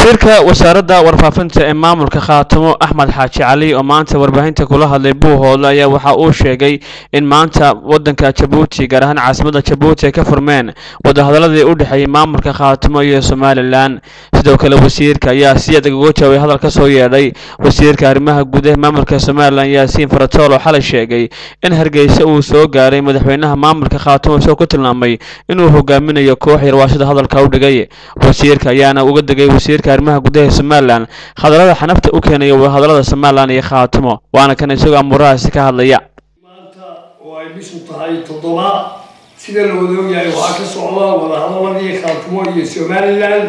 wasiirka wasaaradda warfaafinta ee maamulka khaatamo axmed xaaji cali oo maanta warbaahinta kula hadlay buuhoodle ayaa waxa uu sheegay in maanta wadanka jabuuti gaar ahaan caasimadda jabuuti ay ka furmeen wadahadaladii u dhexeeyey maamulka khaatamo iyo somalilan sidoo kale wasiirka ayaa si adag uga jawaabay hadal ka soo yeedhay wasiirka arrimaha gudaha maamulka somalilan yaasiin faratool oo xalay sheegay in hargeysa uu soo gaaray madaxweynaha maamulka khaatamo isagoo ku tilmaamay inuu hogaaminayo koox yarwaashada hadalka u dhigay wasiirka ayaana uga degay wasiirka arrimaha gudaha somalilan hadallada xanafta u keenaya wadahadalada somalilan iyo khaatimo waana kan isagoo amuurahaasi ka hadlaya maanta oo ay bishu tahay toddoba sida la wada ogyahay waxaa ka socda wadahadaladii khaatimo iyo somalilan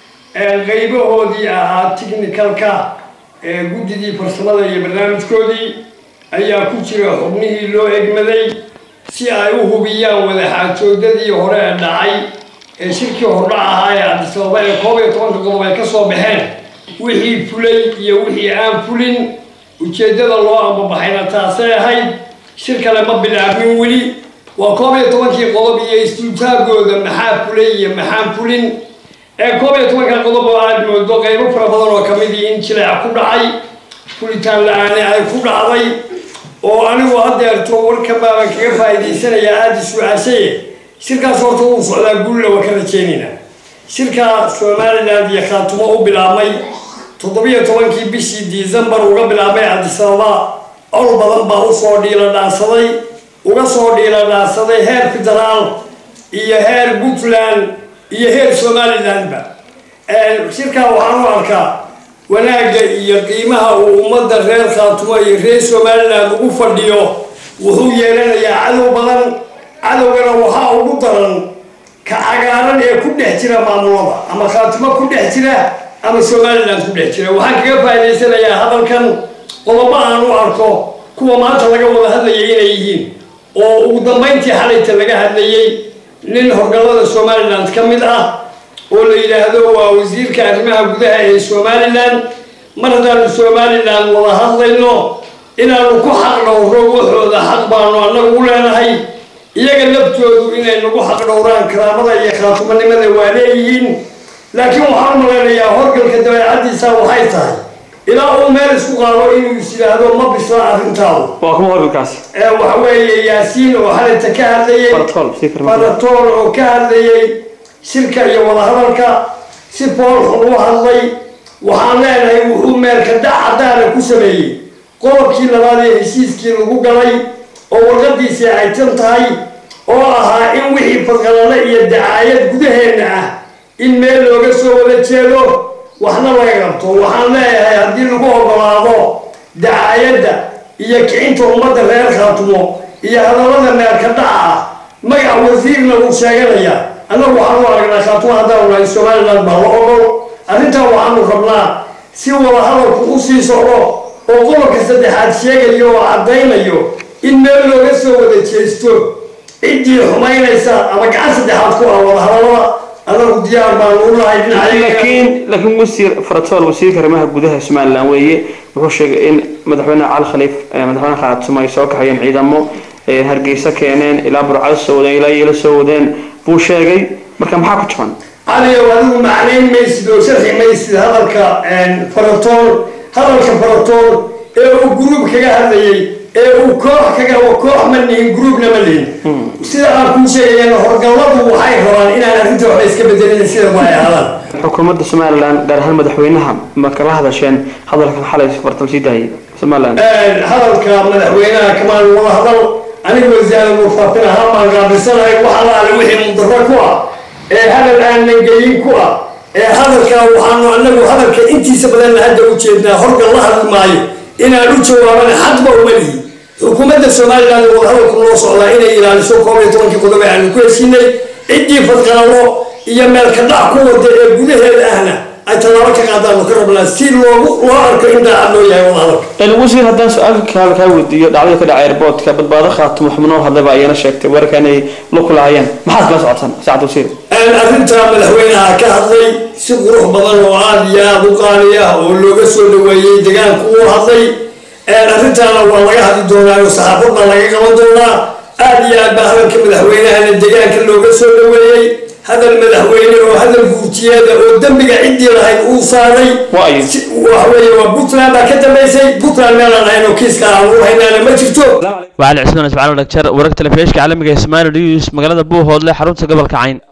ee qaybahoodii ahaa technicalka ee guddidii farsamada iyo barnaamijkoodii ayaa ku jira xubnihii loo egmaday si ay u hubiyaan wadaxaajoodadii hore ee dhacay ee shirkii hordhac ahaa ee cabdisababa ee koob iyo tobanka qodob ay ka soo baxeen wixii fulay iyo wixii aan fulin ujeeddada loo ambabaxayna taasay ahayd shir kale ma bilaabmin weli waa koob iyo tobankii qodob iyo istuutaagooda maxaa fulay iyo maxaan fulin ee koob iyo tobanka qodob oo aad moodo qaybo fara badan oo kamidii in jileec ku dhacay fulitaan la-aane ay ku dhacday oo anigu haddeerto warkan baaban kaga faa'iidaysanayaa aada is-u-aashaye shirkaas horta uu socdaa guulla waa ka rajeynaynaa shirka somaliland iyo khaatumo u bilaabmay toddobiyo tobankii bishii decembar uga bilaabmay cabdisababa ol badan baa usoo dhiila dhaansaday uga soo dhiila dhaansaday heer federaal iyo heer puntland iyo heer somalilandba shirkaa waxaan u arkaa wanaagga iyo qiimaha uu ummadda reer khaatumo iyo reer somaliland ugu fadhiyo wuxuu yeelanayaa cadow badan cadowgana waxaa ugu daran ka cagaaran ee ku dhex jira maamulada ama khaatimo ku dhex jira ama somaliland ku dhex jira waxaan kaga faa'idaysanayaa hadalkan qodobo aan u arko kuwa maanta laga wada hadlayay inay yihiin oo ugu dambayntii xalayta laga hadlayay nin horgalada somaliland ka mid ah oo la yidhaahdo waa wasiirka arrimaha gudaha ee somaliland mar haddaanu somaliland wada hadlayno inaanu ku xaq dhowro waxooda xaq baanu annagu u leenahay iyaga laftoodu inay nagu xaq dhowraan karaamada iyo khaatumanimada waa leeyihiin laakiin waxaan u malaynayaa horgalka dabeecaddiisa waxay tahay ilaa uu meel isku qaado inuu is yidhaahdo ma bisla arrintaadu waa kuma horgalkaasi waxa weeye yaasiin oo xalayta ka hadlayay faratool oo ka hadlayay shirka iyo wadahadalka si foolxun u hadlay waxaan leenahay wuxuu meelka dhac caddaana ku sameeyey qodobkii labaad ee heshiiskii lagu galay oo warqadiisii ay tan tahay oo ahaa in wixii fadqalale iyo dacaayad gudaheenna ah in meel looga soo wada jeedo waxna laga qabto waxaan leeyahay haddii lagu ogolaado dacaayadda iyo kicinta ummadda reer khaatumo iyo hadallada meelka dhaca ah magac wasiirna uu sheeganaya annagu waxaan u aragnaa khaatumo haddaanu nahay somaliland baa la ogol arrintaa waxaanu rabnaa si wada hadalku u sii socdo oo qodobka saddexaad sheegayo oo caddaynayo in meel looga soo wada jeesto ciddii xumaynaysa ama gacan saddexaad ku ah wada hadallada anagu diyaar baanu u nahay laakiin laakiin wasiir faratool wasiirka arrimaha gudaha somaliland weeye wuxuu sheegay in madaxweyne cali khaliif madaxweyne khaatimo ay soo kaxayeen ciidamo hargeysa keeneen ilaa burcado soo wadeen ilaa yeelo soo wadeen buu sheegay marka maxaa ku jaban caliyow adigu macnayn maysid oo sharxi maysid hadalka faratool hadalka faratool ee uu gruub kaga hadlayay ee uu koox kaga koox ma nihin gruubna ma lihin sida aan kuu sheegayana horgalladu waxay rabaan inaan arrinta waxba iska bedelin sida ma ay ahaadaan xukuumadda somaliland gaar ahaan madaxweynaha ma kala hadasheen hadalkan xalay fartal sii daayay somaliland hadalka madaxweynaha kamaan wada hadal aniga wasaarada warfaafin ahaan baan gaabisanahay wax allaale wixii mudaro ku ah ee hadal aanan geyin ku ah ee hadalka waxaanu anagu hadalka intiisa badanna hadda u jeednaa horgal la hadli maayo inaan u jawaabana xadba uma lihi xukuumadda somaliland wada hadalku noo socdaa inay ilaaliso koob iyo tobankii qodob ee aanu ku heshiinay ciddii fadqalalo iyo meelka dhac ku wada ee gudaheeda ahna ay tallaabo ka qaadaanu ka rabnaa si loogu loo arko in daacad loo yahay wada hadalka wasiir haddaan su-aalka kaal kaa weydiiyo dhacdada ka dhacay airboortka badbaado khaatimo xubnoo hadlayba ayana sheegtay weerarka inay la kulaayeen maxaad kala socotaan saacad wasiir arrintaa madaxweynaha ka hadlay si qurux badan oo aada iyo aada u qaali ah oo looga soo dhaweeyey degaanku uu hadlay arrintaana waa laga hadli doonaa oo saxaafadda laga qaban doonaa aada iyo aad baa hadalka madaxweynahana degaanka looga soo dhaweeyey hadal madaxweyne oo hadal guurtiyeeda oo dembiga ciddii lahayd uu saaray Waayo. Si- waxa weeye waa puntland baa ka dambaysay puntland meelaan ahayn oo kiiska aan u haynaana ma jirto وعلى عثمان اسماعيل dhagjar wararka telefishinka caalamiga ee Somali News magaalada Buuhoodle xarunta gobolka Cayn